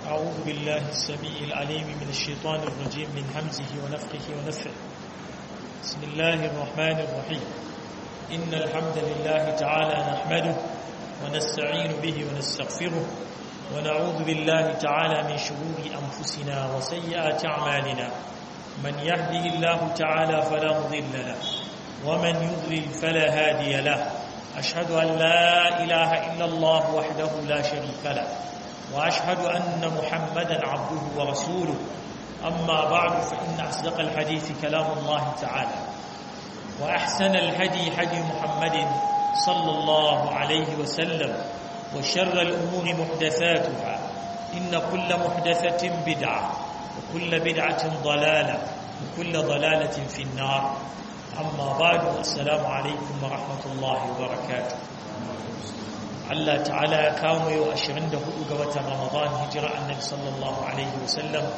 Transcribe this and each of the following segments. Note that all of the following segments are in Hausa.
أعوذ بالله السميع العليم من الشيطان الرجيم من همزه ونفخه ونفخه بسم الله الرحمن الرحيم إن الحمد لله تعالى نحمده ونستعين به ونستغفره ونعوذ بالله تعالى من شرور أنفسنا وسيئات أعمالنا من يهده الله تعالى فلا مضل له ومن يضلل فلا هادي له أشهد أن لا إله إلا الله وحده لا شريك له وأشهد أن محمدا عبده ورسوله أما بعد فإن أصدق الحديث كلام الله تعالى وأحسن الهدي هدي محمد صلى الله عليه وسلم وشر الأمور محدثاتها إن كل محدثة بدعة وكل بدعة ضلالة وكل ضلالة في النار أما بعد السلام عليكم ورحمة الله وبركاته Allah ta'ala ya kawo yau 24 ga watan Ramadan hijira annabi sallallahu alaihi wasallam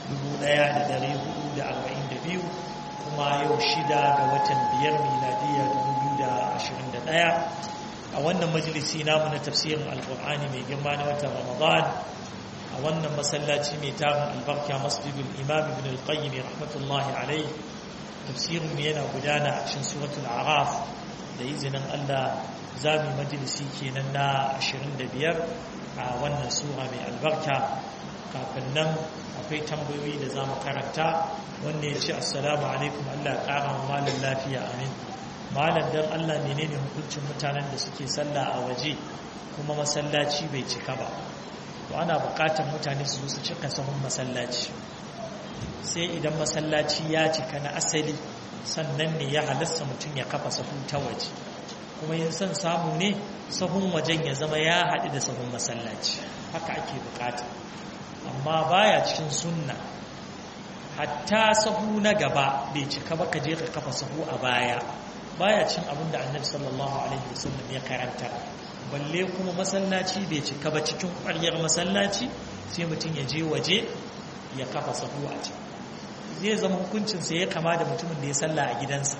1442 kuma yau shida ga watan biyar miladiya 2021 a wannan majalisi namu na tafsirin alkur'ani mai girma na watan Ramadan a wannan masallaci mai tarin albarka masjidul imam ibn al-qayyim rahmatullahi alaihi tafsirin yana gudana a cikin suratul araf da izinin Allah za mu majalisi kenan na 25 a wannan sura mai albarka kafin nan akwai tambayoyi da za mu karanta wanda ya ce assalamu alaikum Allah ƙara wa malam lafiya amin malam dan Allah menene hukuncin mutanen da suke sallah a waje kuma masallaci bai cika ba to ana buƙatar mutane su su cika sahun masallaci sai idan masallaci ya cika na asali sannan ne ya halasta mutum ya kafa sahu ta waje kuma yin son samu ne sahun wajen ya zama ya haɗu da sahun masallaci haka ake bukata amma baya cikin sunna hatta sahu na gaba bai cika ba ka je ka kafa sahu a baya baya cin abin da annabi sallallahu alaihi wasallam ya karanta balle kuma masallaci bai cika ba cikin ƙwaryar masallaci sai mutum ya je waje ya kafa sahu a can zai zama hukuncinsa ya kama da mutumin da ya salla a gidansa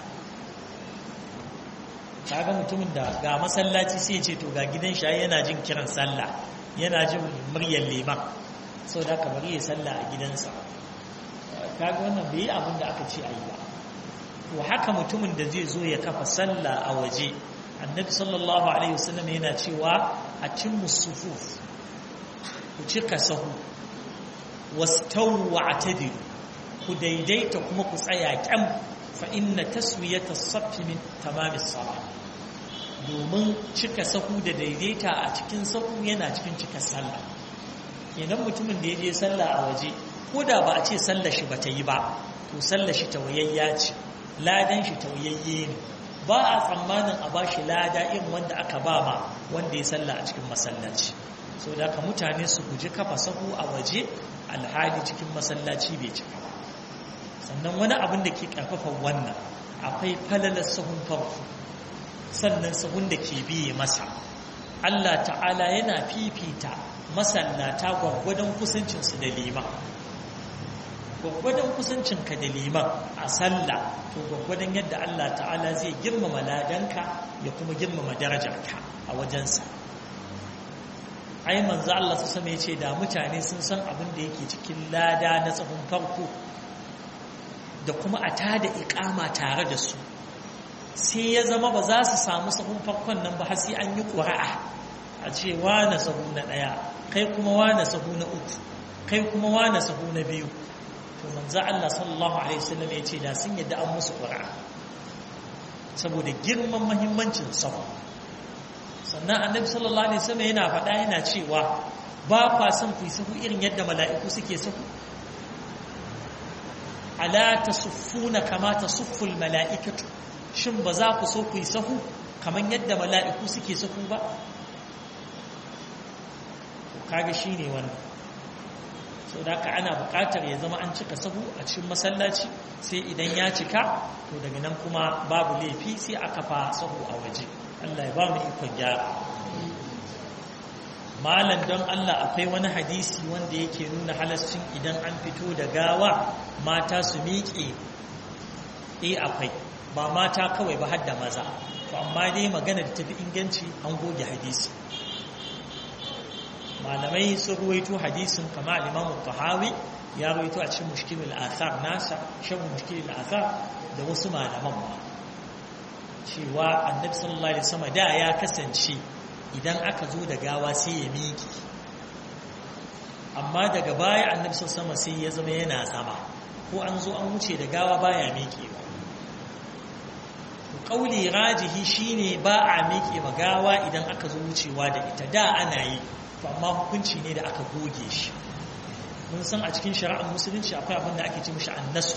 kaga mutumin da ga masallaci sai ce to ga gidan shi yana jin kiran sallah yana jin muryar liman sau da kamar ya sallah a gidansa kaga wannan bai yi abin da aka ce a yi ba to haka mutumin da zai zo ya kafa sallah a waje annabi sallallahu alaihi wasallam yana cewa a cin musufuf ku cika sahu wastawu wa atadilu ku daidaita kuma ku tsaya kyam fa inna taswiyata saffi min tamamis salah domin cika sahu da daidaita a cikin sahu yana cikin cika sallah kenan mutumin da ya je sallah a waje ko da ba a ce sallar shi bata yi ba to sallar shi tawayayya ce ladan shi tawayayye ne ba a tsammanin a ba shi lada irin wanda aka ba ma wanda ya sallah a cikin masallaci so da ka mutane su guji kafa sahu a waje alhali cikin masallaci bai cika ba sannan wani abin da ke karfafa wannan akwai falalar sahun farko sannan sahun da ke biye masa Allah ta'ala yana fifita masallata gwaggwadon kusancinsu da liman gwaggwadon kusancinka da liman a sallah to gwaggwadon yadda Allah ta'ala zai girmama ladanka ya kuma girmama darajarka a wajensa ai manzo Allah su sama yace da mutane sun san abin da yake cikin lada na tsahon farko da kuma a tada ikama tare da su sai ya zama ba za su samu sahun farkon nan ba har sai an yi ƙura'a a ce wane sahu na ɗaya kai kuma wane sahu na uku kai kuma wane sahu na biyu to manzo Allah sallallahu alaihi wasallam ya ce da sun yadda an musu ƙura'a saboda girman muhimmancin sahu sannan annabi sallallahu alaihi wasallam yana faɗa yana cewa ba kwa son ku yi sahu irin yadda mala'iku suke sahu ala tasuffuna kama tasufful mala'ikatu shin ba za ku so ku yi sahu kamar yadda mala'iku suke sahu ba kaga shine wannan so da ka ana buƙatar ya zama an cika sahu a cikin masallaci sai idan ya cika to daga nan kuma babu laifi sai a kafa sahu a waje Allah ya ba mu ikon gyara malam don Allah akwai wani hadisi wanda yake nuna halascin idan an fito da gawa mata su miƙe eh akwai ba mata kawai ba har da maza to amma dai magana da tafi inganci an goge hadisi malamai sun ruwaito hadisin kama al-imam tahawi ya ruwaito a cikin mushkilul athar nasa shan mushkilul athar da wasu malaman ma cewa annabi sallallahu alaihi wasallam da ya kasance idan aka zo da gawa sai ya miki amma daga baya annabi sallallahu alaihi sai ya zama yana zama ko an zo an wuce da gawa baya mikewa kauli rajihi shine ba a miƙe magawa idan aka zo wucewa da ita da ana yi to amma hukunci ne da aka goge shi mun san a cikin shari'ar musulunci akwai abin da ake ce mishi annasu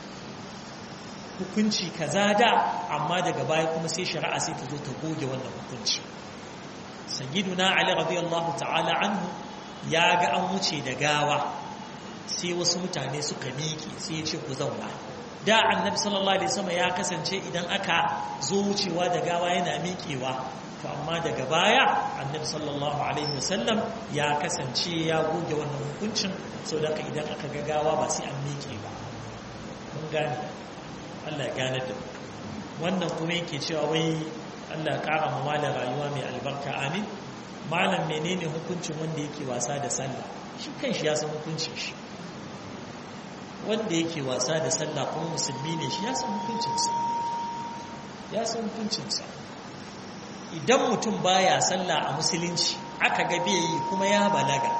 hukunci kaza da amma daga baya kuma sai shari'a sai ta zo ta goge wannan hukunci sayyiduna ali radiyallahu ta'ala anhu ya ga an wuce da gawa sai wasu mutane suka miƙe sai ya ce ku zauna da annabi sallallahu alaihi wasallam ya kasance idan aka zo wucewa da gawa yana miƙewa to amma daga baya annabi sallallahu alaihi wasallam ya kasance ya goge wannan hukuncin saboda idan aka ga gawa ba sai an miƙe ba mun gane Allah ya gane da wannan kuma yake cewa wai Allah ya kara mu malam rayuwa mai albarka amin malam menene hukuncin wanda yake wasa da sallah shi kanshi ya san hukuncin shi wanda yake wasa da sallah kuma musulmi ne shi ya san hukuncinsa ya san hukuncinsa idan mutum baya sallah a musulunci aka ga bai yi kuma ya balaga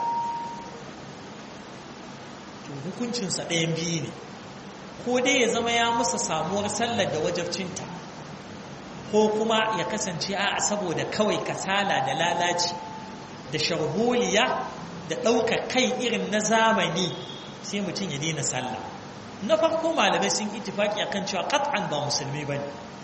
to hukuncinsa ɗayan biyu ne ko dai ya zama ya musa samuwar sallar da wajabcinta ko kuma ya kasance a saboda kawai kasala da lalaci da sharholiya da ɗaukar kai irin na zamani sai mutum ya daina sallah na farko malamai sun ittifaki akan cewa qat'an ba musulmi bane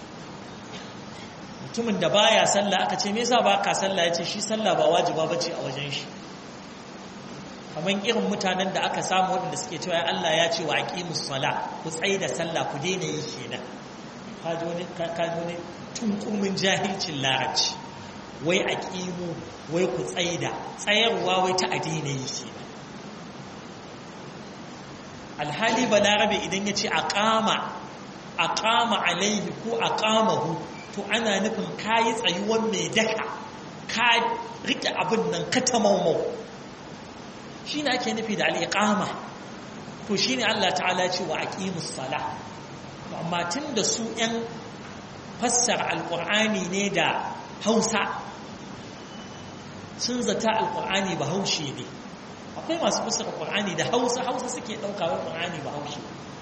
mutumin da baya sallah aka ce me yasa ba ka sallah yace shi sallah ba wajiba bace a wajen shi kaman irin mutanen da aka samu waɗanda suke cewa Allah ya ce wa aqimus sala ku tsaye da sallah ku daina yi kenan ka ji wani ka ji wani tunkumin jahilcin larabci wai aqimu wai ku tsaida tsayarwa wai ta addini yi kenan alhali balarabe idan ya ce aqama aqama alaihi ko aqamahu to ana nufin kayi tsayuwan mai daka ka rike abin nan ka tamaumau shi ne ake nufi da al'iƙama to shi ne Allah ta'ala ce wa aqimus sala amma tun da su ‘yan fassara alƙur'ani ne da hausa sun zata alƙur'ani ba haushe ne akwai masu fassara Qur'ani da Hausa Hausa suke ɗaukawa Qur'ani ba Hausa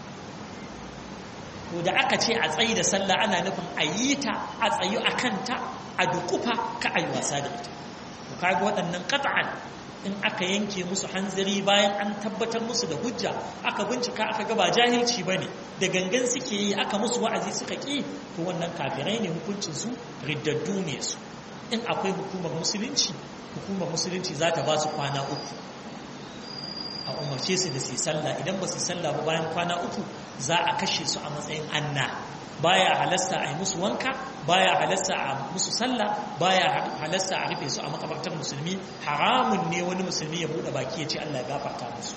to da aka ce a tsayi da sallah ana nufin a yi ta a tsayu a kanta a dukufa ka a yi wasa da ita to kaga waɗannan qat'an in aka yanke musu hanzari bayan an tabbatar musu da hujja aka bincika aka ga ba jahilci bane da gangan suke yi aka musu wa'azi suka ki to wannan kafirai ne hukuncin su riddaddu ne su in akwai hukumar musulunci hukumar musulunci za ta ba su kwana uku a umarce su da su sallah idan ba su sallah ba bayan kwana uku za a kashe su a matsayin anna baya halasta a yi musu wanka baya halasta a musu sallah baya halasta a rufe su a makabartar musulmi haramun ne wani musulmi ya bude baki ya ce Allah ya gafarta musu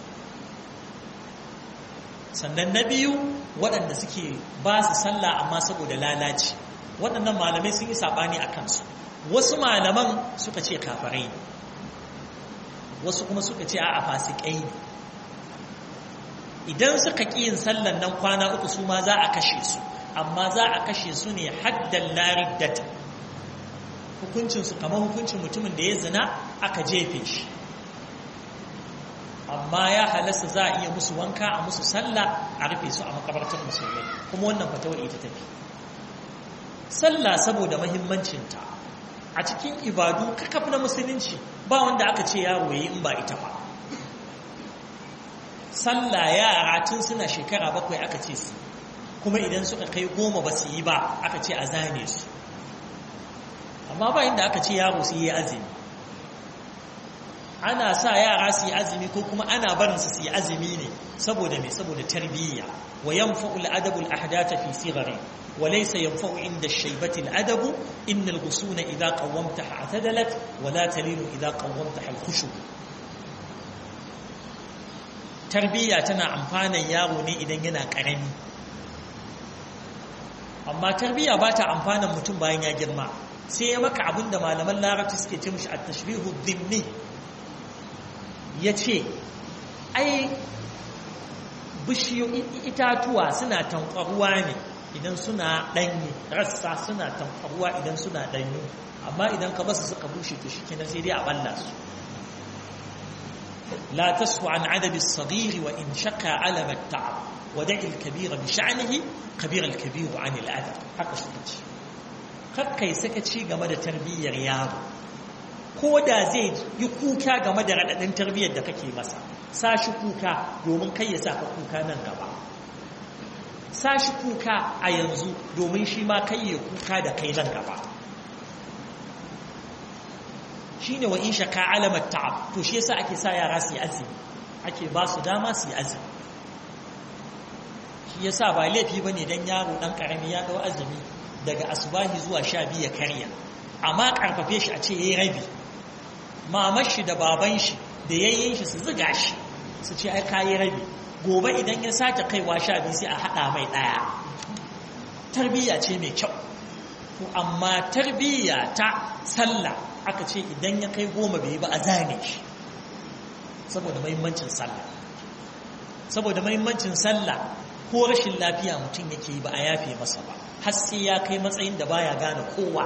sannan na biyu waɗanda suke ba su sallah amma saboda lalaci waɗannan malamai sun yi saɓani a kansu wasu malaman suka ce kafarai ne wasu kuma suka ce a fasikai ne idan suka ƙi yin sallan nan kwana uku su ma za a kashe su amma za a kashe su ne haddan lariddata hukuncinsu kamar hukuncin mutumin da ya zina aka jefe shi amma ya halasta za a iya musu wanka a musu sallah a rufe su a makabartar musulmai kuma wannan fatawar ita tafi sallah saboda mahimmancinta a cikin ibadu kakaf na musulunci ba wanda aka ce yaro yi in ba ita ba sallah yara tun suna shekara bakwai aka ce su kuma idan suka kai goma ba su yi ba aka ce a zane su amma ba inda aka ce yaro su yi azumi ana sa yara su yi azumi ko kuma ana barin su su yi azumi ne saboda mai saboda tarbiyya wa yanfa'u al-adabu al-ahdatha fi sighari wa laysa yanfa'u inda ash-shaybati al-adabu inna al-ghusuna idha qawwamtaha atadalat wa la talinu idha qawwamtaha al-khushu tarbiyya tana amfanan yaro ne idan yana karami amma tarbiyya ba ta amfanan mutum bayan ya girma sai ya maka abinda malaman larabci suke ce mishi at-tashbihu dhimmi ya ce ai bishiyoyi itatuwa suna tankwaruwa ne idan suna ɗanyi rassa suna tankwaruwa idan suna ɗanyu amma idan ka basu suka bushe to shi kenan sai dai a balla su لا تسهو عن عدد الصغير وإن شقى علم التعب ودع الكبير بشعنه كبير الكبير عن الأدب haka suka ce kakkai sakaci game da tarbiyyar yaro ko da zai yi kuka game da raɗaɗin tarbiyyar da kake masa sa shi kuka domin kai ya saka kuka nan gaba sa shi kuka a yanzu domin shi ma kai ya kuka da kai nan gaba shine wa in shaka alamar ta'ab to shi yasa ake sa yara su yi azumi ake ba su dama su yi azumi shi yasa ba laifi bane dan yaro dan karami ya dau azumi daga asubahi zuwa sha biyu ya karya amma karfafe shi a ce yayi rabi mamar shi da baban shi da yayyin shi su ziga shi su ce ai kayi rabi gobe idan ya sake kaiwa sha biyu sai a hada mai daya tarbiyya ce mai kyau to amma tarbiyya ta sallah aka ce idan ya kai goma bai ba a zane shi saboda mahimmancin sallah saboda mahimmancin sallah ko rashin lafiya mutum yake yi ba a yafe masa ba har sai ya kai matsayin da baya gane kowa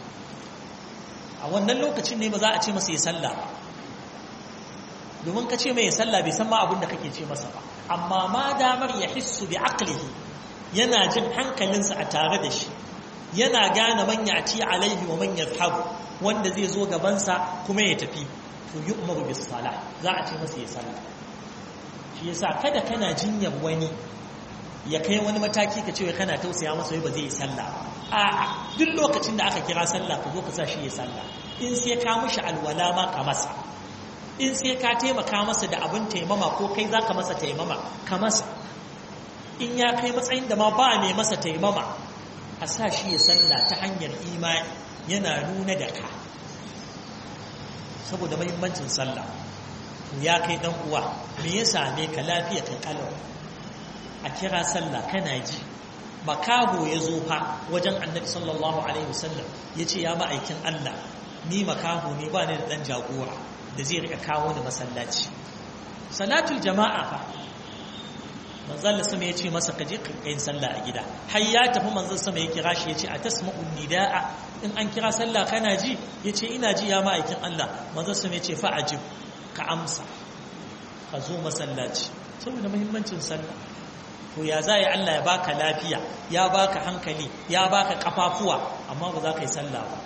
a wannan lokacin ne ba za a ce masa ya sallah ba domin ka ce mai ya sallah bai san ma abin da kake ce masa ba amma ma damar ya hissu bi aqlihi yana jin hankalinsa a tare da shi yana gane man yati alaihi wa man yazhabu wanda zai zo gabansa kuma ya tafi to yi umaru bis sala za a ce masa ya sallah shi yasa kada kana jinyar wani ya kai wani mataki ka ce kana tausaya masa ba zai yi sallah a'a duk lokacin da aka kira sallah ka zo ka sa shi ya sallah in sai ka mishi alwala ma ka masa in sai ka taimaka masa da abin taimama ko kai za ka masa taimama ka masa in ya kai matsayin da ma ba mai masa taimama a sa shi ya sallah ta hanyar imani yana nuna da ka saboda mahimmancin sallah ya kai dan uwa me ya same ka lafiya kai kalau a kira sallah kana ji makaho ya zo fa wajen annabi sallallahu alaihi wasallam ya ce ya ma'aikin Allah ni makaho ne ba ni da dan jagora da zai rika kawo ni masallaci salatul jama'a fa manzon sama ya ce masa kaje ka yin sallah a gida har ya tafi manzon sama ya kira shi ya ce a tasma'un nida'a in an kira sallah kana ji ya ce ina ji ya ma'aikin Allah manzon sama ya ce fa ajib ka amsa ka zo masallaci saboda muhimmancin sallah to ya za ya Allah ya baka lafiya ya baka hankali ya baka kafafuwa amma ba za ka yi sallah ba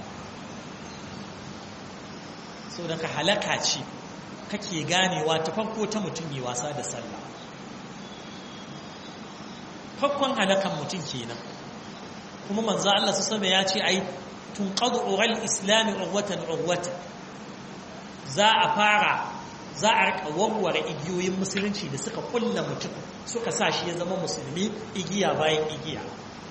saboda ka halaka ce kake ganewa ta farko ta mutum yi wasa da sallah farkon halakan mutum kenan kuma manzo Allah su sama ya ce ai tunqadu ural islam urwatan urwatan za a fara za a rika warware igiyoyin musulunci da suka kulla mutum suka sa shi ya zama musulmi igiya bayan igiya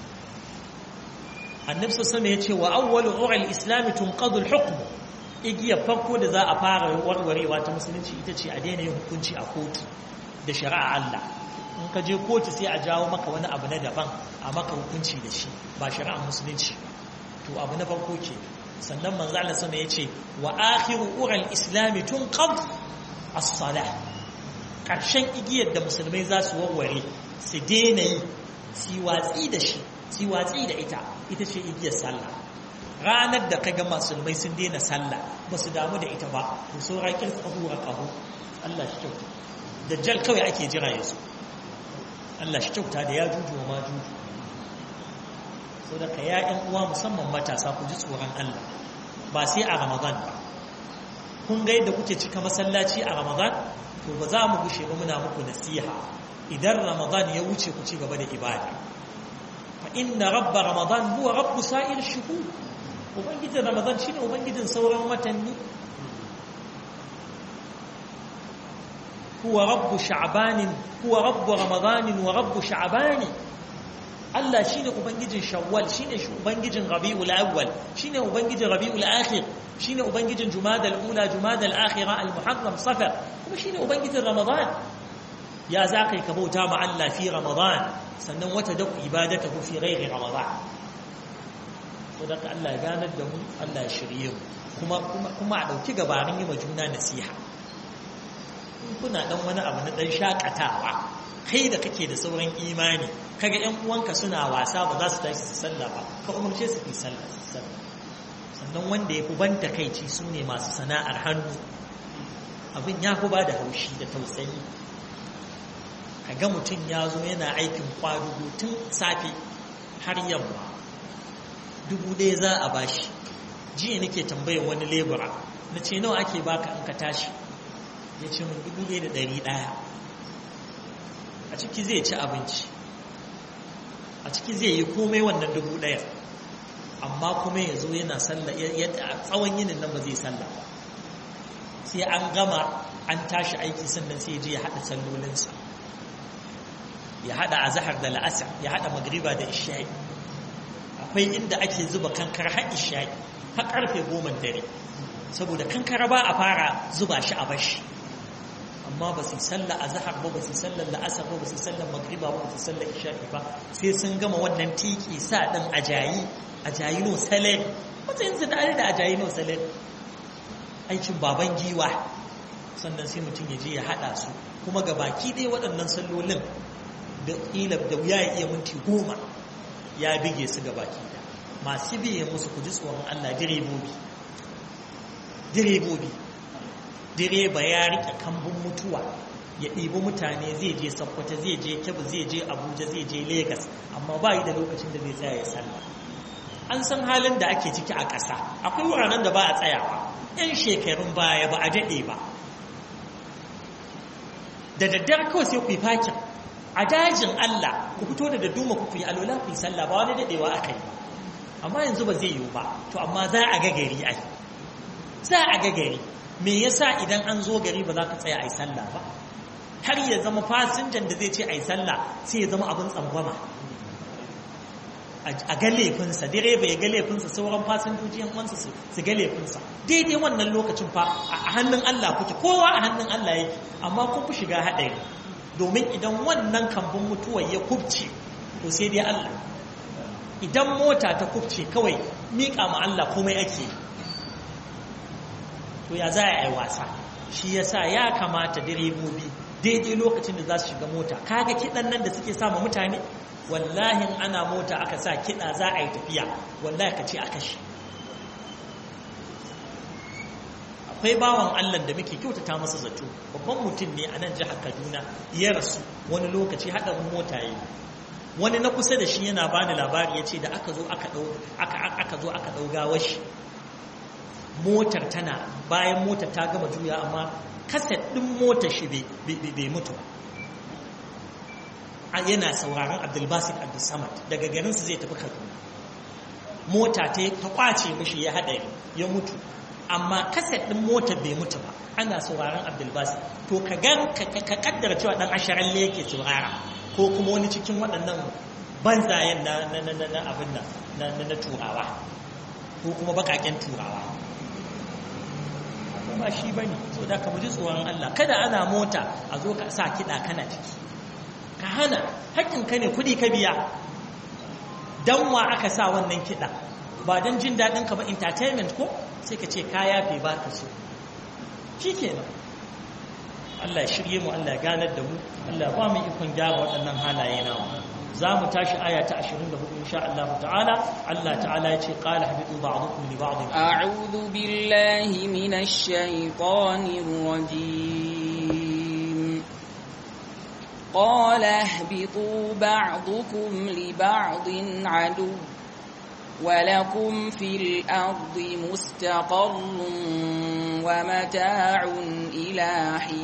annabi sama ya ce wa awwalu ural islam tunqadu al-hukm igiyar farko da za a fara warwarewa ta musulunci ita ce a daina yin hukunci a kotu da shari'a Allah in ka je kotu sai a jawo maka wani abu na daban a maka hukunci da shi ba shari'ar musulunci to abu na farko ke sannan manzo Allah sama yace wa akhiru ural islam tunqad as-salah karshen igiyar da musulmai za su warware su daina yi su watsi da shi su watsi da ita ita ce igiyar sallah ranar da kaga musulmai sun daina sallah ba su damu da ita ba to sauran kirka hura kaho Allah shi kyauta dajjal kawai ake jira yanzu Allah shi kyauta da ya juju wa ma juju sau da ka ya'yan uwa musamman matasa ku ji tsoron Allah ba sai a ramadan ba kun ga yadda kuke cika masallaci a ramadan to ba za mu gushe ba muna muku nasiha idan ramadan ya wuce ku ci gaba da ibada fa inna rabba ramadan huwa rabbu sa'ir shuhur ubangijin ramadan shine ubangijin sauran watanni huwa rabbu sha'banin huwa rabbu ramadanin wa rabbu sha'bani Allah shine ubangijin shawwal shine ubangijin rabiul awwal shine ubangijin rabiul akhir shine ubangijin jumadal ula jumadal akhira al muharram safar kuma shine ubangijin ramadan ya zakai ka bauta ma Allah fi ramadan sannan wata da ibadatahu fi ghairi ramadan to da Allah ya ganar da mu Allah ya shirye mu kuma kuma kuma a dauki gabarin yi ma juna nasiha kuna dan wani abu na dan shakatawa kai da kake da sauran imani kaga ƴan uwanka suna wasa ba za su tashi su sallah ba ka umarce su yi sallah sannan wanda ya fi ban takaici su ne masu sana'ar hannu abin ya fi ba da haushi da tausayi kaga mutum ya zo yana aikin kwadugo tun safe har yamma dubu ɗaya za a bashi jiya nake tambayar wani lebura na ce nawa ake baka in ka tashi ya ce min dubu ɗaya da ɗari ɗaya a ciki zai ci abinci a ciki zai yi komai wannan dubu ɗaya amma kuma ya zo yana sallah yadda a tsawon yinin nan ba zai sallah ba sai an gama an tashi aiki sannan sai je ya haɗa sallolinsa ya haɗa azahar da la'asar ya haɗa magriba da isha'i akwai inda ake zuba kankar har isha'i har karfe goma dare saboda kankara ba a fara zuba shi a bashi amma ba su sallar azhar ba ba su sallar la'asar ba ba su sallar magriba ba ba su sallar isha'i ba sai sun gama wannan tiki sa din ajayi ajayi no sale matsayin su da da ajayi no sale aikin baban giwa sannan sai mutum ya je ya hada su kuma ga baki ɗaya waɗannan sallolin da ƙila da wuya ya iya minti goma ya bige su ga baki ɗaya masu biye musu ku ji tsoron Allah direbobi direbobi direba ya rike kambun mutuwa ya ɗibi mutane zai je sakkwata zai je kebbi zai je abuja zai je Legas, amma ba yi da lokacin da zai tsaya ya sallah an san halin da ake ciki a ƙasa akwai wuraren da ba a tsayawa yan shekarun baya ba a daɗe ba da daddare kawai sai ku yi fakin a dajin Allah ku fito da dadduma ku yi alola ku yi sallah ba wani daɗewa aka yi ba amma yanzu ba zai yiwu ba to amma za a ga gari ai za a ga gari me yasa idan an zo gari ba za ka tsaya a yi sallah ba har ya zama fasinjan da zai ce a yi sallah sai ya zama abin tsangwama a ga laifinsa direba ya ga laifinsa sauran fasinjoji yan uwansa su ga laifinsa daidai wannan lokacin fa a hannun Allah kuke kowa a hannun Allah yake amma kun fi shiga haɗari domin idan wannan kambun mutuwar ya kubce to sai dai Allah idan mota ta kubce kawai miƙa ma Allah komai ake to ya za a yi wasa shi ya sa ya kamata direbobi daidai lokacin da za su shiga mota kaga kiɗan nan da suke sama mutane wallahi ana mota aka sa kiɗa za a yi tafiya wallahi ka ce a kashe akwai bawan Allah da muke kyautata masa zato babban mutum ne a nan jihar Kaduna ya rasu wani lokaci haɗarin mota yi wani na kusa da shi yana bani labari ya ce da aka zo aka ɗau aka zo aka ɗau gawar shi motar tana bayan motar ta gama juya amma kaset ɗin motar shi bai mutu ba yana sauraron abdulbasit abdulsamad daga garinsu zai tafi kaduna mota ta kwace mishi ya haɗari ya mutu amma kaset ɗin motar bai mutu ba ana sauraron abdulbasit to ka gan ka kaddara cewa ɗan ashirin yake saurara ko kuma wani cikin waɗannan banzayen na abin na turawa ko kuma bakaken turawa ba shi ba ne so da ka ji tsoron Allah kada ana mota a zo ka sa kiɗa kana ciki ka hana haƙƙinka ne kuɗi ka biya don wa aka sa wannan kiɗa ba don jin daɗin ka ba entertainment ko sai ka ce ka yafe ba ka so shi kenan Allah ya shirye mu Allah ya ganar da mu Allah ya ba mu ikon gyara waɗannan halaye nawa za mu tashi aya ta 24 insha Allah ta'ala Allah ta'ala ya ce qala habitu ba'dukum li ba'd a'udhu billahi minash shaitanir rajim qala ihbitu ba'dukum li ba'din adu ولكم في الأرض مستقر ومتاع إلى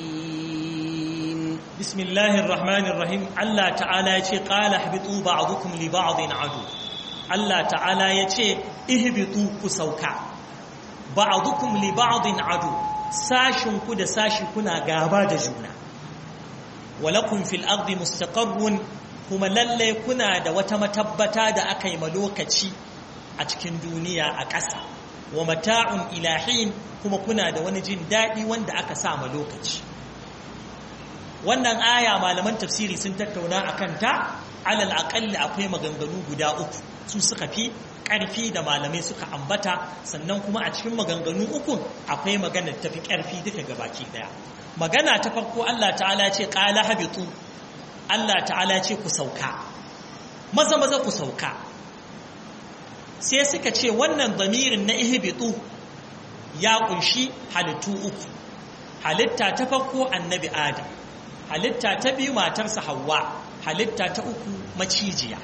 حين بسم الله الرحمن الرحيم الله تعالى يتي قال اهبطوا بعضكم لبعض عدو الله تعالى يتي اهبطوا كسوكا بعضكم لبعض عدو ساشن كد ساشي كنا غابا da juna ولكم في الأرض مستقر kuma lalle kuna da wata matabbata da aka yi ma lokaci a cikin duniya a ƙasa wa mata'un ilahin kuma kuna da wani jin daɗi wanda aka sa ma lokaci wannan aya malaman tafsiri sun tattauna a kanta alal aƙalli akwai maganganu guda uku su suka fi ƙarfi da malamai suka ambata sannan kuma a cikin maganganu uku akwai maganar tafi ƙarfi duka gabaki ɗaya magana ta farko Allah ta'ala ce qala habitu Allah ta'ala ce ku sauka maza maza ku sauka sai suka ce wannan zamirin na ihbitu ya kunshi halittu uku halitta ta farko annabi adam halitta ta biyu matarsa hawa halitta ta uku macijiya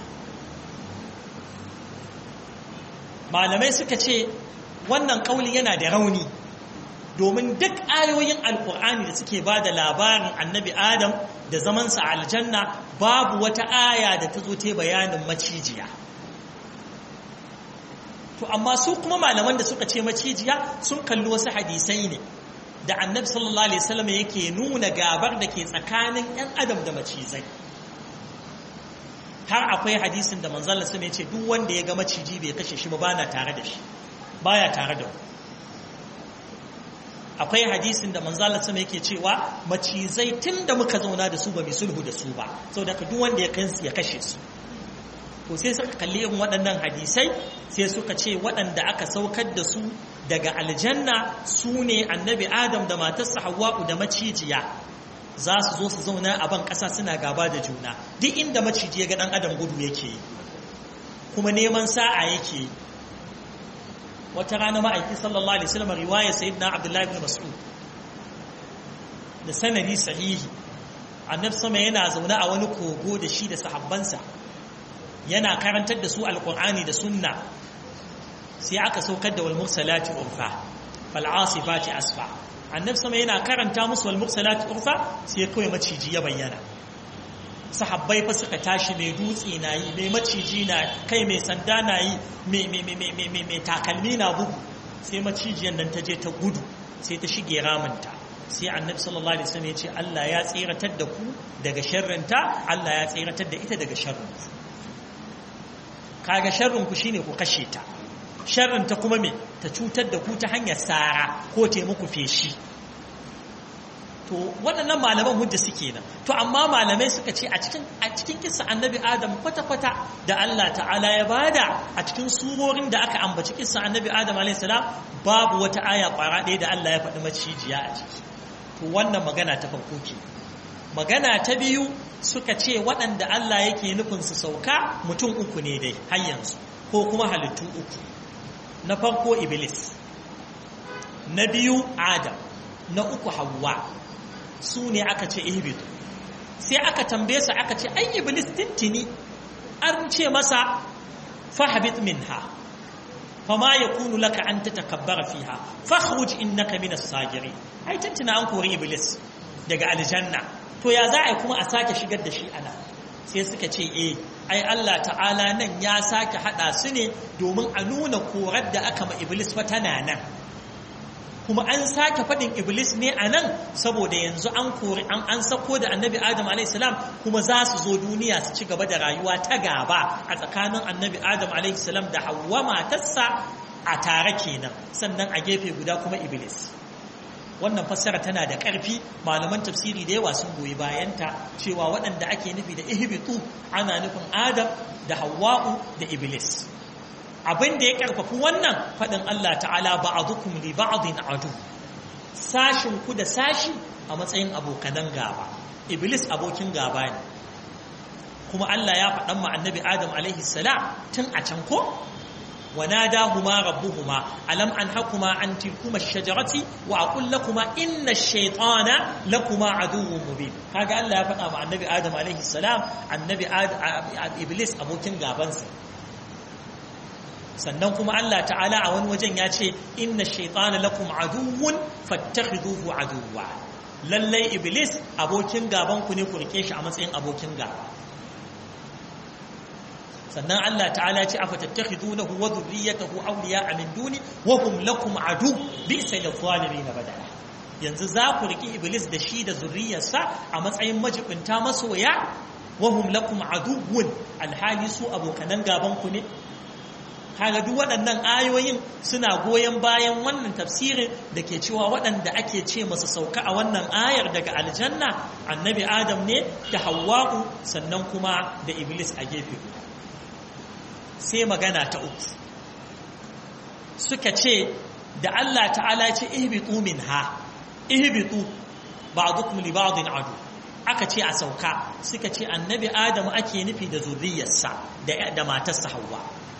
malamai suka ce wannan kauli yana da rauni domin duk ayoyin alkur'ani da suke ba da labarin annabi adam da zamansa aljanna babu wata aya da ta zo ta bayanin macijiya to amma su kuma malaman da suka ce macijiya sun kalli wasu hadisai ne da annabi sallallahu alaihi wasallam yake nuna gabar da ke tsakanin yan adam da macizai har akwai hadisin da manzon Allah ya ce duk wanda ya ga maciji bai kashe shi ba bana tare da shi baya tare da akwai hadisin da manzon Allah yake cewa macizai tunda muka zauna da su ba mai sulhu da su ba saboda duk wanda ya kansu ya kashe su to sai suka kalli irin waɗannan hadisai sai suka ce waɗanda aka saukar da su daga aljanna su ne annabi adam da matarsa hawa'u da macijiya za su zo su zauna a ban ƙasa suna gaba da juna duk inda maciji ya ga ɗan adam gudu yake yi kuma neman sa'a yake yi wata rana ma'aiki sallallahu alaihi wasallam riwaya sayyidina abdullahi ibn mas'ud da sanadi sahihi annabi sama yana zaune a wani kogo da shi da sahabbansa yana karantar da su alkur'ani da sunna sai aka saukar da wal mursalati urfa fal asifati asfa annabi sama yana karanta musu wal mursalati urfa sai kawai maciji ya bayyana sahabbai fa suka tashi mai dutse na yi mai maciji na kai mai sanda na yi mai takalmi na bugu sai macijiyan nan ta je ta gudu sai ta shige ramunta sai annabi sallallahu alaihi wasallam ya ce Allah ya tsiratar da ku daga sharrinta Allah ya tsiratar da ita daga sharrinta kaga sharrin ku shine ku kashe ta sharrin ta kuma me ta cutar da ku ta hanyar sara ko ta muku feshi to waɗannan malaman hujja suke nan to amma malamai suka ce a cikin a cikin kissa annabi adam kwata-kwata da Allah ta'ala ya bada a cikin surorin da aka ambaci kissa annabi adam alayhi salam babu wata aya ƙwara ɗaya da Allah ya faɗi macijiya a ciki to wannan magana ta farko ke magana ta biyu suka ce waɗanda Allah yake nufin su sauka mutum uku ne dai har yanzu ko kuma halittu uku na farko iblis na biyu adam na uku hawa su ne aka ce ihbitu sai aka tambaye su aka ce ai iblis tintini an ce masa fahabit minha fama yakunu laka an tatakabbara fiha fakhruj innaka minas sagirin ai tintina an kori iblis daga aljanna to ya za a yi kuma a sake shigar da shi ana sai suka ce eh ai Allah ta'ala nan ya sake hada su ne domin a nuna korar da aka ma iblis fa tana nan kuma an sake faɗin iblis ne a nan saboda yanzu an kori an an sako da annabi adam alaihissalam kuma za su zo duniya su ci gaba da rayuwa ta gaba a tsakanin annabi adam alaihissalam da hawa matarsa a tare kenan sannan a gefe guda kuma iblis wannan fassara tana da ƙarfi malaman tafsiri da yawa sun goyi bayanta cewa waɗanda ake nufi da ihbitu ana nufin adam da hawa'u da iblis abin da ya karfafi wannan faɗin Allah ta'ala ba'adukum li ba'din adu sashin ku da sashi a matsayin abokanan gaba iblis abokin gaba ne kuma Allah ya faɗan ma annabi Adam alaihi salam tun a can ko وناداهما ربهما ألم أنهكما عن تلكما الشجرة وأقول لكما إن الشيطان لكما عدو مبين هذا الله يفقى مع النبي آدم عليه السلام النبي آدم إبليس أبو كن غابنسا sannan kuma Allah ta'ala a wani wajen ya ce inna shaitana lakum aduwwun fattakhiduhu aduwwa lallai iblis abokin gaban ku ne ku rike shi a matsayin abokin gaba sannan Allah ta'ala ya ce afatattakhidunahu wa dhurriyyatahu awliya'a min duni wa hum lakum adu bi'sa lidh-dhalimin badala yanzu za ku riki iblis da shi da zurriyarsa a matsayin majibinta masoya wa hum lakum aduwwun alhali su abokanan gaban ku ne kaga duk waɗannan ayoyin suna goyon bayan wannan tafsirin da ke cewa waɗanda ake ce masu sauka a wannan ayar daga aljanna annabi adam ne da hawa'u sannan kuma da iblis a gefe guda sai magana ta uku suka ce da Allah ta'ala ce ihbitu minha ihbitu ba'dukum li ba'din adu aka ce a sauka suka ce annabi adamu ake nufi da zuriyarsa da da matarsa Hawwa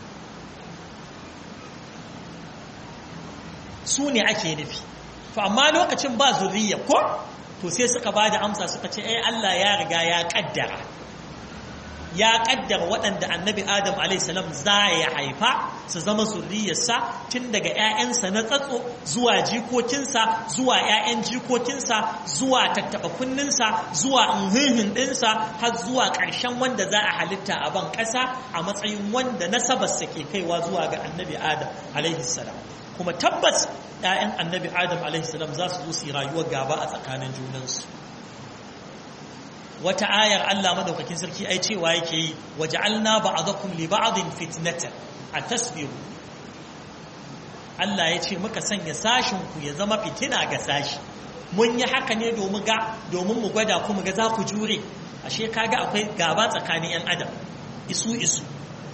su ne ake nufi to amma lokacin ba zuriya ko to sai suka ba da amsa suka ce ai Allah ya riga ya kaddara ya kaddara waɗanda annabi adam alaihissalam za ya haifa su zama zuriyarsa tun daga 'ya'yansa na tsatso zuwa jikokinsa zuwa 'ya'yan jikokinsa zuwa tattaɓa kunninsa zuwa inhihin ɗinsa har zuwa ƙarshen wanda za a halitta a ban ƙasa a matsayin wanda nasabarsa ke kaiwa zuwa ga annabi adam alaihissalam kuma tabbas 'ya'yan annabi adam alaihissalam za su zo su yi rayuwar gaba a tsakanin junansu wata ayar Allah madaukakin sarki ai cewa yake yi waja'alna ba'dakum li ba'din fitnatan atasbiru Allah ya ce muka sanya sashin ku ya zama fitina ga sashi mun yi haka ne domin ga domin mu gwada ku mu ga za ku jure ashe kaga akwai gaba tsakanin yan adam isu isu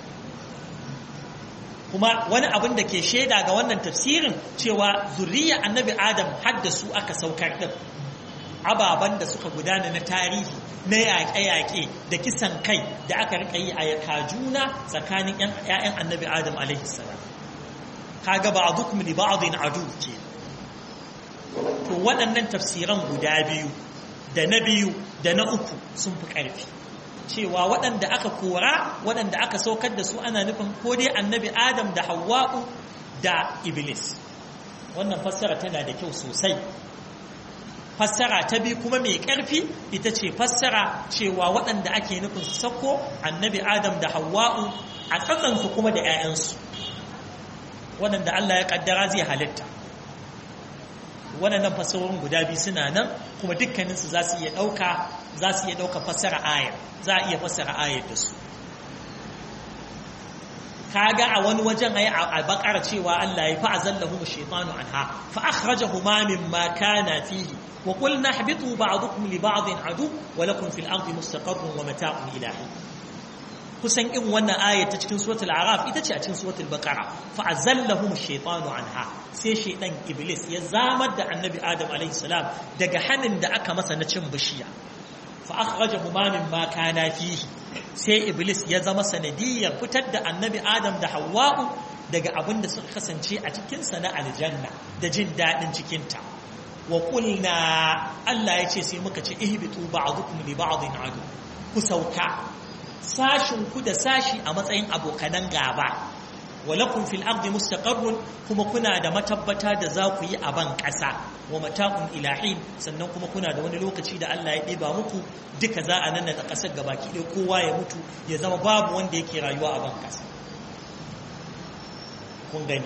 kuma wani abin da ke shaida ga wannan tafsirin cewa zuriya annabi adam haddasu aka saukar din ababen da suka gudana na tarihi na yaƙe-yaƙe da kisan kai da aka rika yi a yaka juna tsakanin ‘ya'yan annabi adam alaihissalam kaga ba a duk mini ba a adu ke to waɗannan tafsiran guda biyu da na biyu da na uku sun fi ƙarfi cewa waɗanda aka kora waɗanda aka saukar da su ana nufin ko dai annabi adam da hawa'u da iblis wannan fassara tana da kyau sosai fassara ta bi kuma mai ƙarfi ita ce fassara cewa waɗanda ake nufin su sako annabi adam da hawa'u a tsatsansu kuma da 'ya'yansu waɗanda Allah ya ƙaddara zai halitta waɗannan fassarorin guda biyu suna nan kuma dukkaninsu za su iya ɗauka za su iya ɗauka fassara ayar za a iya fassara ayar da su kaga a wani wajen ayi a bakar cewa Allah ya fa'azallahu shaytanu anha fa akhrajahuma mimma kana fihi wa qulna ihbitu ba'dukum li ba'din adu wa lakum fil ardi mustaqarrun wa mata'un ilahi kusan in wannan aya ta cikin suratul araf ita ce a cikin suratul baqara fa azallahum shaytanu anha sai shaydan iblis ya zamar da annabi adam alaihi salam daga hanin da aka masa na cin bishiya fa akhrajahuma mimma kana fihi sai iblis ya zama sanadiyar fitar da annabi adam da hawa'u daga abin da suka kasance a cikinsa na aljanna da jin daɗin cikinta wa ƙulna Allah ya ce sai muka ce ihbitu ba'dukum li ba'din adu ku sauka sashin ku da sashi a matsayin abokanan gaba wa lakum fil ardi mustaqarrun kuma kuna da matabbata da za ku yi a ban ƙasa wa mata'un ilahin sannan kuma kuna da wani lokaci da Allah ya ɗiba muku duka za a nan da ƙasar gabaki ɗaya kowa ya mutu ya zama babu wanda yake rayuwa a ban ƙasa kun gani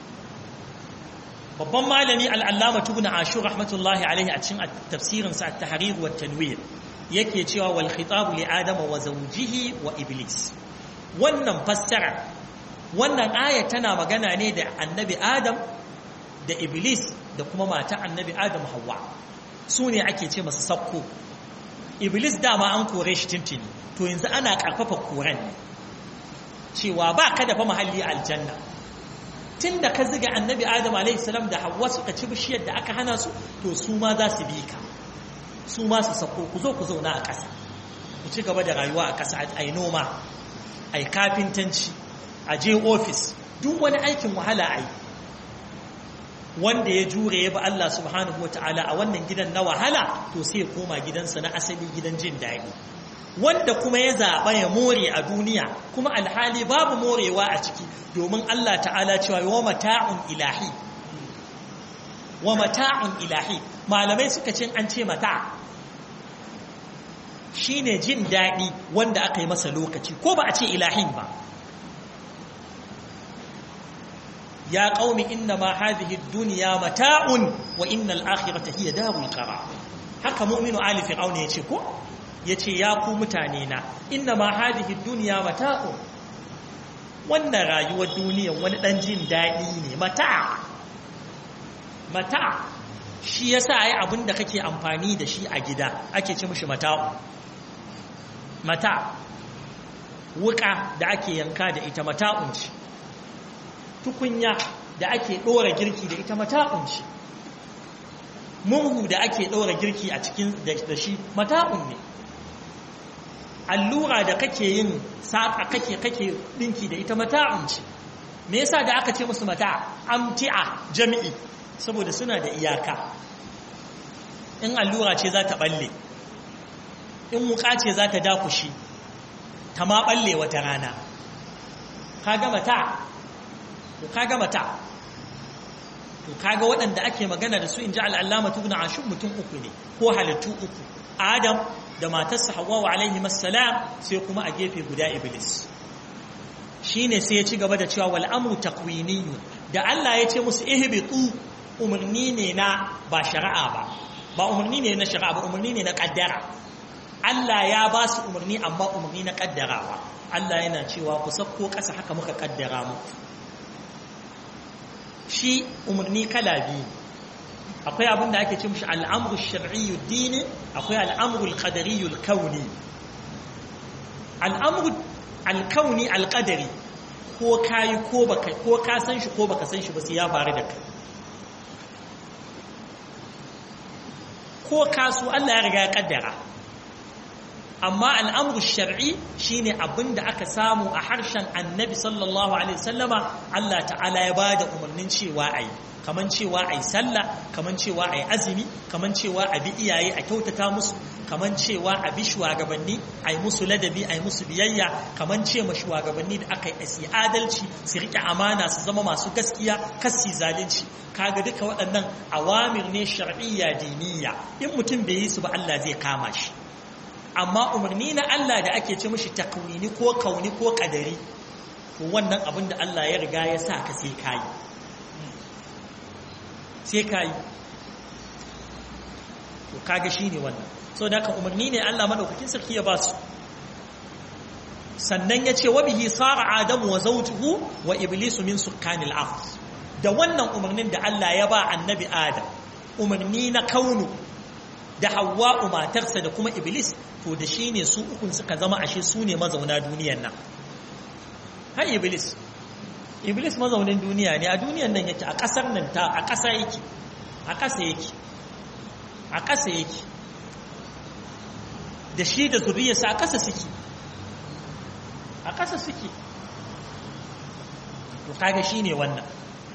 babban malami al'allama tubuna ashur rahmatullahi alaihi a cikin tafsirinsa at-tahrir wa tanwir yake cewa wal khitabu li adama wa zawjihi wa iblis wannan fassara wannan aya tana magana ne da annabi adam da iblis da kuma mata annabi adam hawa su ne ake ce masu sakko iblis dama an kore shi tintini to yanzu ana karfafa koren ne cewa ba ka da fa mahalli aljanna tun da ka ziga annabi adam alaihissalam da hawa suka ci bishiyar da aka hana su to su ma za su bi ka su ma su sako ku zo ku zauna a ƙasa ku ci gaba da rayuwa a ƙasa a yi noma a yi kafintanci a je ofis duk wani aikin wahala a yi wanda ya jure ya ba Allah subhanahu wa ta'ala a wannan gidan na wahala to sai ya koma gidansa na asali gidan jin daɗi wanda kuma ya zaɓa ya more a duniya kuma alhali babu morewa a ciki domin Allah ta'ala cewa wa mata'un ilahi wa mata'un ilahi malamai suka ce an ce mata shine jin daɗi wanda aka yi masa lokaci ko ba a ce ilahin ba ya qaumi inna ma hadhihi ad-dunya mata'un wa innal akhirata hiya darul qarar haka mu'minu ali fir'auna yace ko yace ya ku mutane na inna ma hadhihi ad-dunya mata'un wannan rayuwar duniya wani dan jin dadi ne mata mata shi yasa ai abinda kake amfani da shi a gida ake ce mishi mata'u mata wuka da ake yanka da ita mata'un ce tukunya da ake ɗora girki da ita mata'un ce murhu da ake ɗora girki a cikin da shi mata'un ne allura da kake yin saƙa kake kake ɗinki da ita mata'un ce me yasa da aka ce musu mata amti'a jami'i saboda suna da iyaka in allura ce za ta balle in wuka ce za ta dakushi ta ma balle wata rana kaga mata to kaga mata to kaga waɗanda ake magana da su in ji al'allama tugna a shun mutum uku ne ko halittu uku adam da matarsa hawa alaihi masalam sai kuma a gefe guda iblis shine sai ya ci gaba da cewa wal amru takwiniyun da Allah ya ce musu ihbitu umarni ne na ba shari'a ba ba umarni ne na shari'a ba umarni ne na kaddara Allah ya ba su umarni amma umarni na kaddarawa Allah yana cewa ku sakko ƙasa haka muka kaddara muku shi umarni kala biyu akwai abin da ake ce mishi al'amru shar'iyyu dini akwai al'amru al-qadariyyu al-kauni al'amru al-kauni al-qadari ko kayi ko baka ko ka san shi ko baka san shi ba sai ya faru da kai ko kasu Allah ya riga ya kaddara amma al'amru shar'i shine abin da aka samu a harshen annabi sallallahu alaihi wasallama Allah ta'ala ya bada umarnin cewa ayi kaman cewa ayi sallah kaman cewa ayi azumi kaman cewa a bi iyaye a kyautata musu kaman cewa a bi shugabanni ayi musu ladabi ayi musu biyayya kaman ce ma shugabanni da aka yi asi adalci su rike amana su zama masu gaskiya kasi zalunci kaga duka waɗannan awamir ne shar'iyya diniya in mutum bai yi su ba Allah zai kama shi amma umarni na Allah da ake ce mishi takwini ko kauni ko kadari to wannan abin da Allah ya riga ya sa ka sai kayi sai kayi to kaga shine wannan so da ka umarni ne Allah madaukakin sarki ya ba su sannan ya ce wa bihi sara adamu wa zawjuhu wa iblisu min sukkanil ard da wannan umarnin da Allah ya ba annabi adam umarni na kaunu da hawa'u matarsa da kuma iblis to da shi ne su ukun suka zama ashe su ne mazauna duniyan nan har iblis iblis mazaunin duniya ne a duniyan nan yake a ƙasar nan ta a ƙasa yake a ƙasa yake a ƙasa yake da shi da zuriyarsa a ƙasa suke a ƙasa suke to kaga shi ne wannan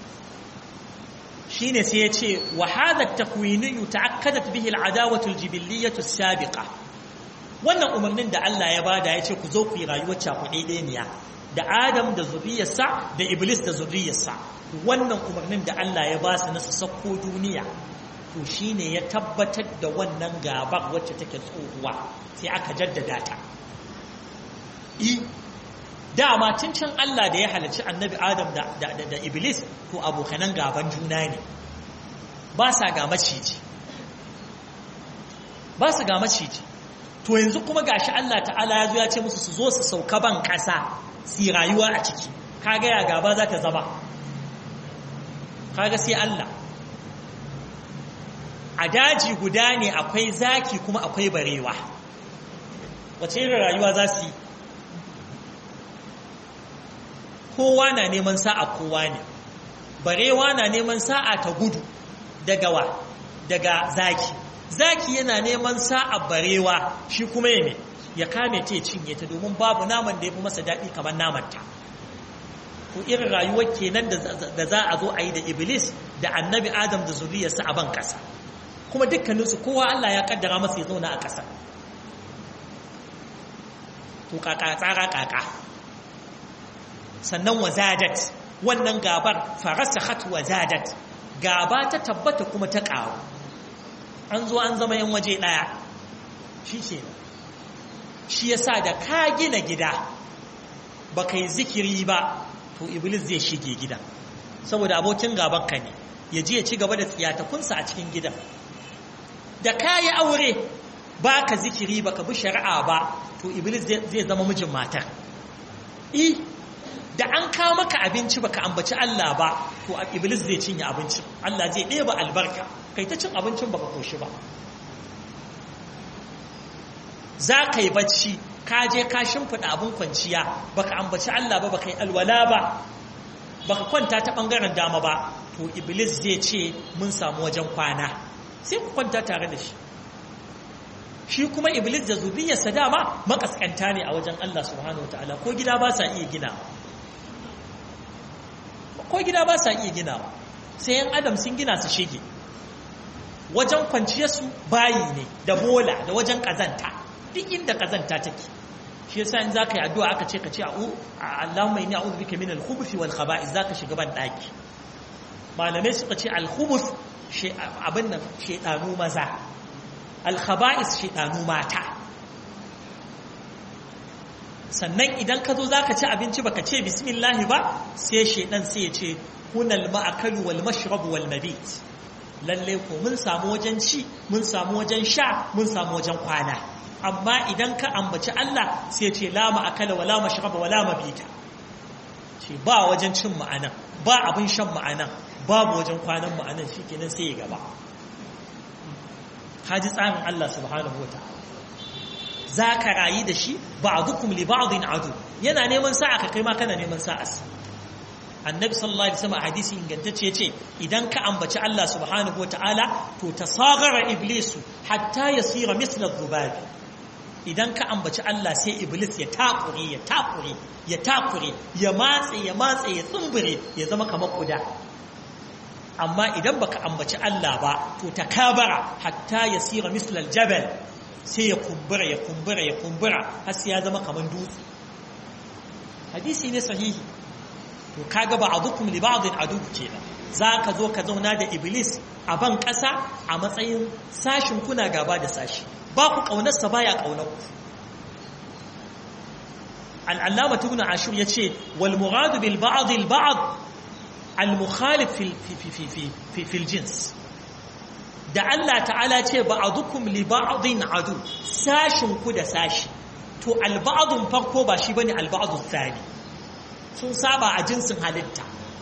shine sai ya ce wa hadha at-takwini ta'akkadat bihi al-adawatu al-jibiliyyatu as-sabiqa wannan umarnin da Allah ya bada ya ce ku zo ku yi rayuwar cakuɗeɗeniya da Adam da zuriyarsa da Iblis da zuriyarsa wannan umarnin da Allah ya ba su na su sakko duniya to shine ya tabbatar da wannan gabar wacce take tsohuwa sai aka jaddada ta i dama tun can Allah da ya halarci annabi Adam da, da, da, da Iblis to abokanan gaban juna ne ba sa ga maciji ba su ga maciji to yanzu kuma gashi Allah ta'ala ya zo ya ce musu su zo su sauka ban kasa su rayuwa a ciki kaga ya gaba za ta zama kaga sai Allah a daji guda ne akwai zaki kuma akwai barewa wace irin rayuwa za su yi kowa na neman sa'a kowa ne barewa na neman sa'a ta gudu daga wa daga zaki zaki yana neman sa'a barewa shi kuma ya ya kame ta cinye ta domin babu naman da ya fi masa daɗi kamar namanta ko irin rayuwar kenan da za a zo a yi da iblis da annabi adam da zuriyarsa a ban ƙasa kuma dukkaninsu kowa allah ya kaddara masa ya zauna a ƙasa to kaka tsara kaka sannan wazadat wannan gabar farasahat wazadat gaba ta tabbata kuma ta ƙaru an zo an zama yan waje ɗaya shi ke shi yasa da ka gina gida ba ka yi zikiri ba to iblis zai shige gida saboda abokin gaban ka ne ya je ya ci gaba da tsiyatakunsa a cikin gidan da ka yi aure ba ka zikiri ba ka bi shari'a ba to iblis zai zama mijin matar i da an kawo maka abinci baka ambaci Allah ba to iblis zai cinye abincin Allah zai ɗeba albarka kai ta cin abincin baka koshi ba za ka yi bacci ka je ka shimfiɗa abin kwanciya baka ambaci Allah ba baka yi alwala ba baka kwanta ta ɓangaren dama ba to iblis zai ce mun samu wajen kwana sai ku kwanta tare da shi shi kuma iblis da zuriyarsa dama makaskanta ne a wajen Allah subhanahu wataala ko gida ba sa iya gina ko gida ba sa iya gina sai yan adam sun gina su shige wajen kwanciyarsu bayi ne da bola da wajen kazanta duk inda kazanta take shi yasa in zaka yi addu'a aka ce ka ce Allahumma inni a'udhu bika min al-khubuthi wal khaba'ith zaka shiga ban daki malamai suka ce al-khubuth abin nan shedanu maza al-khaba'ith shedanu mata sannan idan ka zo zaka ci abinci baka ce bismillah ba sai shedan sai ya ce hunal ma'akalu wal mashrab wal mabit lalle ko mun samu wajen ci mun samu wajen sha mun samu wajen kwana amma idan ka ambaci Allah sai ce la ma'akala wala mashraba wala mabita ce ba wajen cin ma'anan ba abin shan ma'anan babu wajen kwanan ma'anan shikenan sai ya gaba haji tsarin Allah subhanahu wataala zaka rayi da shi ba'dukum li ba'din adu yana neman sa'a ka kai ma kana neman sa'a annabi sallallahu alaihi wasallam hadisi ingantacce yace idan ka ambaci Allah subhanahu wataala to tasagara iblisu hatta yasira misla dhubabi idan ka ambaci Allah sai iblis ya takure ya takure ya takure ya matse ya matse ya tsumbure ya zama kamar kuda amma idan baka ambaci Allah ba to takabara hatta yasira misla aljabal sai ya kumbura ya kumbura ya kumbura har sai ya zama kamar dutse hadisi ne sahihi to kaga ba'dukum li ba'din adu kenan zaka zo ka zauna da iblis a ban kasa a matsayin sashin kuna gaba da sashi ba ku kaunarsa baya kaunar ku al-allama ibn ashur yace wal murad bil ba'd al ba'd al mukhalif fi fi fi fi fi fi jins da Allah ta'ala ce ba'dukum li ba'din adu sashin ku da sashi to al ba'dun farko ba shi bane al ba'd thani sun saba a jinsin halitta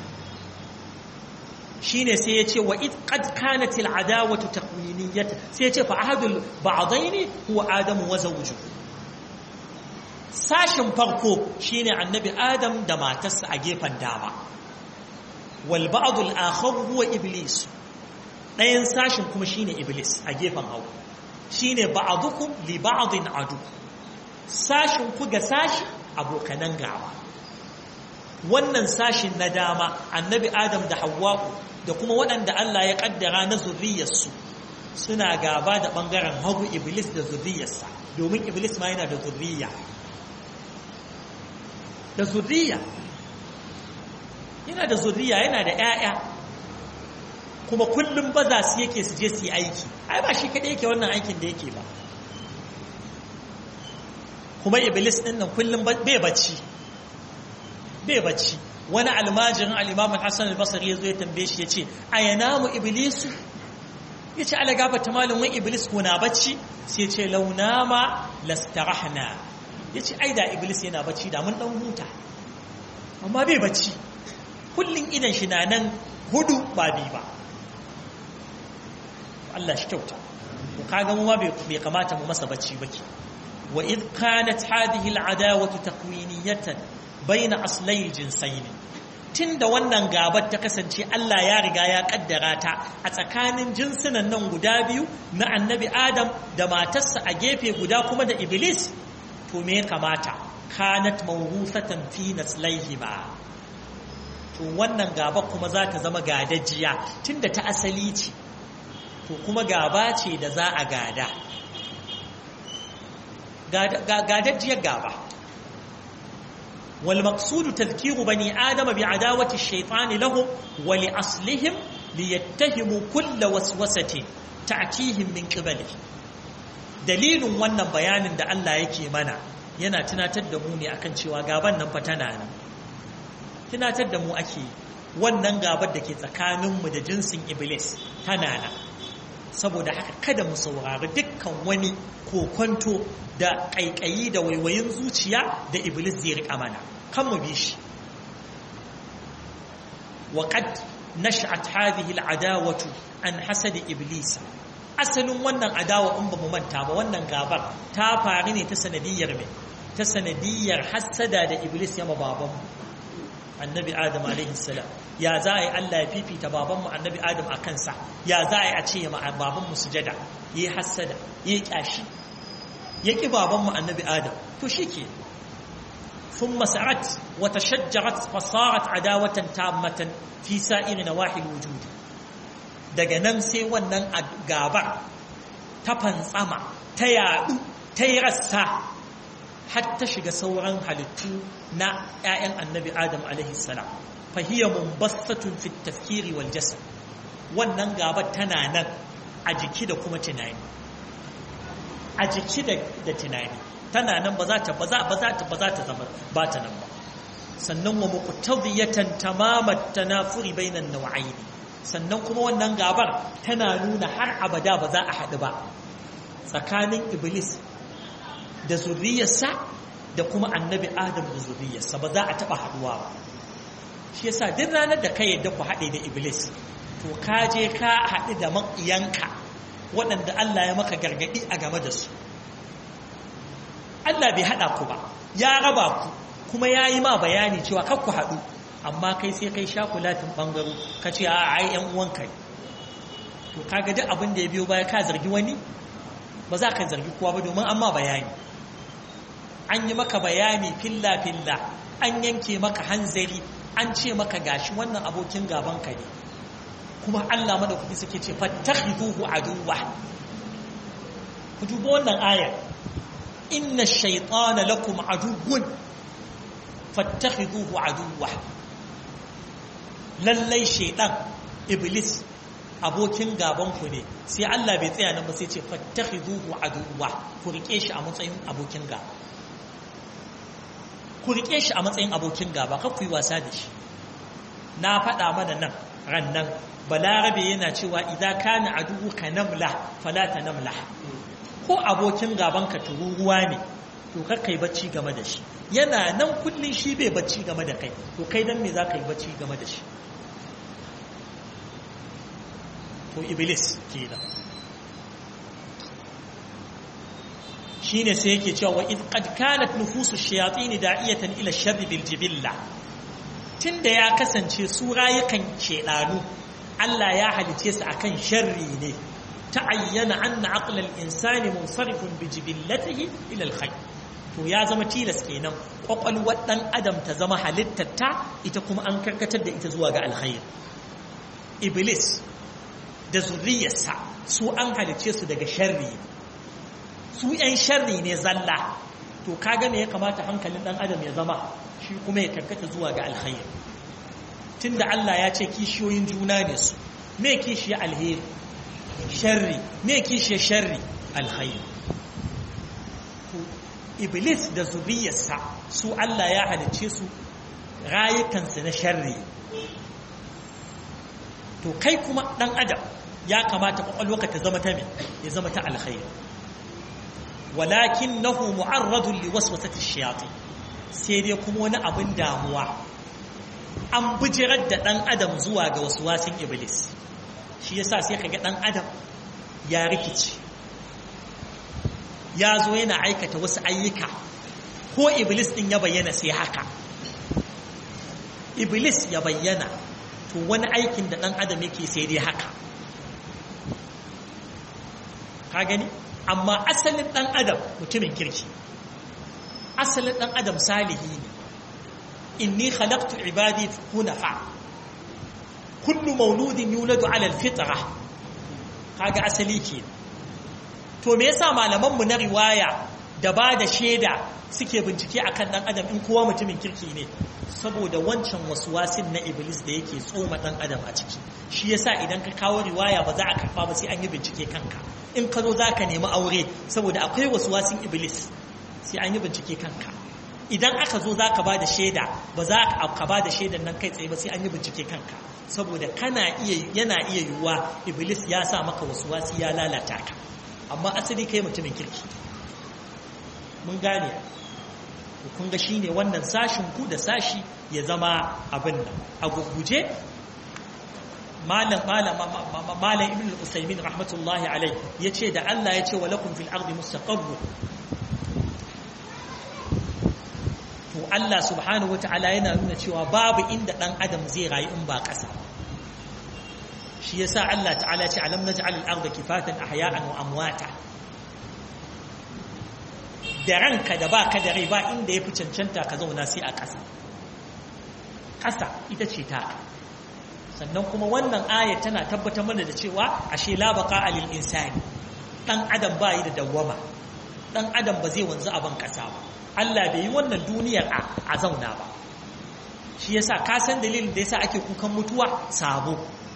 shine sai ya ce wa id qad kanat al adawatu taqwiniyat sai ya ce fa ahadul ba'daini huwa adamu wa zawjuhu sashin farko shine annabi adam da matarsa a gefen dama wal ba'd al akhar huwa iblis ɗayan sashin kuma shine iblis a gefen hagu shine ba'dukum li ba'din adu sashin ku ga sashi abokanan gaba wannan sashin na dama annabi adam da hawwa'u da kuma waɗanda Allah ya ƙaddara na zurriyarsu suna gaba da ɓangaren hagu iblis da zurriyarsa domin iblis ma yana da zurriya da zurriya yana da zurriya yana da ‘ya'ya kuma kullum ba za su yake su je su yi aiki ai ba shi kaɗai yake wannan aikin da yake ba kuma iblis ɗin nan kullum bai bacci bai bacci wani almajirin al'imamun hassan al-basari ya zo ya tambaye shi ya ce a yana mu iblisu ya ce ala gaba ta malin wani iblis ko na bacci sai ce launa ma lastarahna ya ce ai da iblis yana bacci da mun ɗan huta amma bai bacci kullum idan shi na nan hudu ba bi ba Allah shi kyauta kaga mu ma bai kamata mu masa bacci baki wa id kanat hadhihi al-adawatu takwiniyatan baina aslai jinsaini tunda wannan gabar ta kasance Allah ya riga ya kaddara ta a tsakanin jinsunan nan guda biyu na annabi Adam da matarsa a gefe guda kuma da Iblis to me ya kamata kanat mawrufatan fi naslaihima to wannan gaba kuma za ta zama gadajiya tunda ta asali ce to kuma gaba ce da za a gada gadajiyar gaba والمقصود تذكير بني آدم بعداوة الشيطان لهم ولأصلهم ليتهموا كل وسوسة تأتيهم من قبله دليل wannan bayanin da Allah yake mana yana tunatar da mu ne akan cewa gaban nan fa tana nan tunatar da mu ake wannan gabar da ke tsakaninmu da jinsin iblis tana nan saboda haka kada mu saurari dukkan wani kokonto da ƙaiƙayi da waiwayin zuciya da iblis zai riƙa mana kan mu bi shi وقد نشأت هذه العداوة عن حسد إبليس asalin wannan adawa in ba mu manta ba wannan gabar ta faru ne ta sanadiyar mai ta sanadiyar hassada da iblis ya baban annabi adam alaihi salam ya za a yi Allah ya fifita babanmu annabi adam a kansa ya za a yi a ce ya babanmu sujada ya yi hassada ya yi kyashi ya ƙi babanmu annabi adam to shi ke ثم سعت وتشجرت فصارت عداوة تامة في سائر نواحي الوجود daga nan sai wannan gabar ta fantsama ta yaɗu ta yi rassa har ta shiga sauran halittu na 'ya'yan annabi adam alaihissalam fahiyar mumbassatun fit tafkiri wal jasad wannan gabar tana nan a jiki da kuma tunani a jiki da tunani tana nan ba za ta ba za ba za ta ba za ta zama ba ta nan ba sannan wa muqtadiyatan tamamat tanafuri bainan naw'aini sannan kuma wannan gabar tana nuna har abada ba za a haɗu ba tsakanin iblis da zuriyarsa da kuma annabi adam da zuriyarsa ba za a taɓa haɗuwa ba shi yasa duk ranar da ka yadda ku haɗe da iblis to ka je ka haɗu da maƙiyanka waɗanda Allah ya maka gargaɗi a game da su Allah bai haɗa ku ba ya raba ku kuma ya yi ma bayani cewa kar ku haɗu amma kai sai kai shakulatin ɓangaro ka ce a ai ‘yan uwanka to kaga duk abin da ya biyo baya ka zargi wani ba za ka zargi kowa ba domin an ma bayani an yi maka bayani filla-filla an yanke maka hanzari an ce maka gashi wannan abokin gabanka ne kuma Allah madaukaki suke ce fattakhiduhu aduwwa ku duba wannan ayar inna ash-shaytana lakum aduwwun fattakhiduhu aduwwa lallai shaytan iblis abokin gaban ku ne sai Allah bai tsaya nan ba sai ce fattakhiduhu aduwwa ku rike shi a matsayin abokin gaba ku rike shi a matsayin abokin gaba kar ku yi wasa da shi na faɗa mana nan ran nan balarabe yana cewa idan kana aduwu ka namla fala ta namla ko abokin gaban ka tururuwa ne to kar kai bacci game da shi yana nan kullun shi bai bacci game da kai to kai dan me za ka yi bacci game da shi to iblis kenan shine sai yake cewa wa id qad kanat nufusu shayatin da'iyatan ila sharri bil jibilla tunda ya kasance su rayukan shedanu Allah ya halice su akan sharri ne ta'ayyana anna aqla al insani munsarifun bi jibillatihi ila al khayr to ya zama tilas kenan kwakwalwar dan adam ta zama halittar ta ita kuma an karkatar da ita zuwa ga alkhair iblis da zuriyarsa su an halice su daga sharri su ‘yan sharri ne zalla to kaga me ya kamata hankalin ɗan adam ya zama shi kuma ya karkata zuwa ga alkhairi tunda Allah ya ce kishiyoyin juna ne su me kishiya alheri sharri me kishiya sharri alkhairi to iblis da zuriyarsa su Allah ya halicce su rayukansu na sharri to kai kuma ɗan adam ya kamata kwakwalwaka ta zama ta me ya zama ta alkhairi ولكنه معرض لوسوسة الشياطين sai dai kuma wani abin damuwa an bijirar da ɗan adam zuwa ga wasu wasin iblis shi yasa sai kaga ɗan adam ya rikici ya zo yana aikata wasu ayyuka ko iblis ɗin ya bayyana sai haka iblis ya bayyana to wani aikin da ɗan adam yake sai dai haka ka gani amma asalin ɗan adam mutumin kirki asalin ɗan adam salihi ne inni khalaqtu ibadi hunafa kullu mauludin yuladu ala alfitra kaga asali ke to me yasa malaman mu na riwaya da ba da shaida suke bincike akan ɗan adam in kowa mutumin kirki ne saboda wancan waswasin na iblis da yake tsoma ɗan adam a ciki shi yasa idan ka kawo riwaya ba za a karɓa ba sai an yi bincike kanka in ka zo za ka nemi aure saboda akwai wasu wasin iblis sai an yi bincike kanka idan aka zo za ka ba da shaida ba za ka ba da shaidan nan kai tsaye ba sai an yi bincike kanka saboda kana iya yana iya yiwuwa iblis ya sa maka wasu wasi ya lalata ka amma asali kai mutumin kirki mun gane kun ga shine wannan sashin ku da sashi ya zama abin nan a guguje malam malam malam ibn al-usaymin rahmatullahi alai yace da Allah yace wa lakum fil ardi mustaqarr to to Allah subhanahu wata'ala yana nuna cewa babu inda dan adam zai rayu in ba ƙasa shi yasa Allah ta'ala ce alam naj'al al-ardha kifatan ahya'an wa amwata da ranka da baka da rai ba inda yafi cancanta ka zauna sai a ƙasa ƙasa ita ce ta sannan kuma wannan aya tana tabbatar mana da cewa ashe la baqa lil insani dan adam ba yi da dawwama dan adam ba zai wanzu a ban ƙasa ba Allah bai yi wannan duniyar a zauna ba shi yasa ka san dalilin da yasa ake kukan mutuwa sabo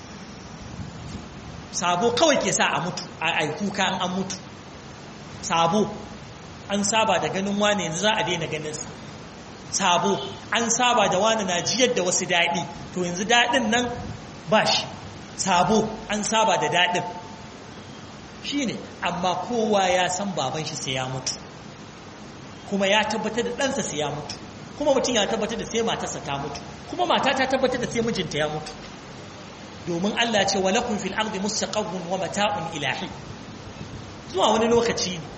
sabo kawai ke sa a mutu a kuka an an mutu sabo an saba da ganin wane yanzu za a daina ganin sa sabo an saba da wani na jiyar da wasu daɗi to yanzu daɗin nan ba shi sabo an saba da daɗin shi ne amma kowa ya san baban shi sai ya mutu kuma ya tabbatar da ɗansa sai ya mutu kuma mutum ya tabbatar da sai matarsa ta mutu kuma mata ta tabbatar da sai mijinta ya mutu domin Allah ce wa lakum fil ardi mustaqarrun wa mata'un ilahi zuwa wani lokaci ne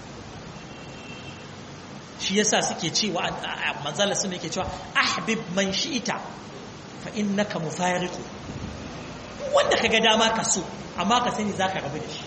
shi yasa suke cewa manzala sun yake cewa ahbib man shi'ita fa innaka mufariqu wanda kaga dama ka so amma ka sani zaka rabu da shi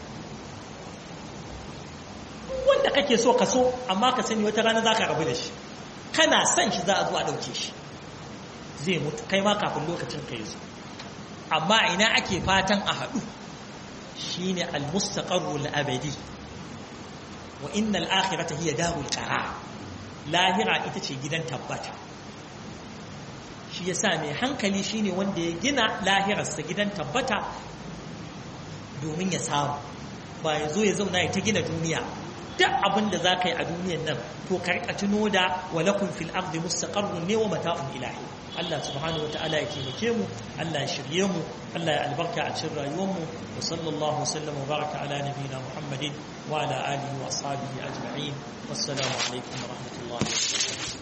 wanda kake so ka so amma ka sani wata rana zaka rabu da shi kana son shi za a zo a dauke shi zai mutu kai ma kafin lokacin ka yi zo amma ina ake fatan a haɗu shine al-mustaqarrul abadi wa innal akhirata hiya darul qarar lahira ita ce gidan tabbata shi yasa mai hankali shine wanda ya gina lahirarsa gidan tabbata domin ya samu ba ya zo ya zauna ya ta gina duniya duk abin da za ka yi a duniyan nan to karka tuno da walakun fil ardi mustaqarrun ne wa mata'un ilahi Allah subhanahu wa ta'ala ya taimake mu Allah ya shirye mu Allah ya albarka a cikin rayuwar mu wa sallallahu wasallam wa baraka ala nabiyina Muhammadin wa ala alihi wa ashabihi ajma'in wassalamu alaikum wa rahmatullahi wa barakatuh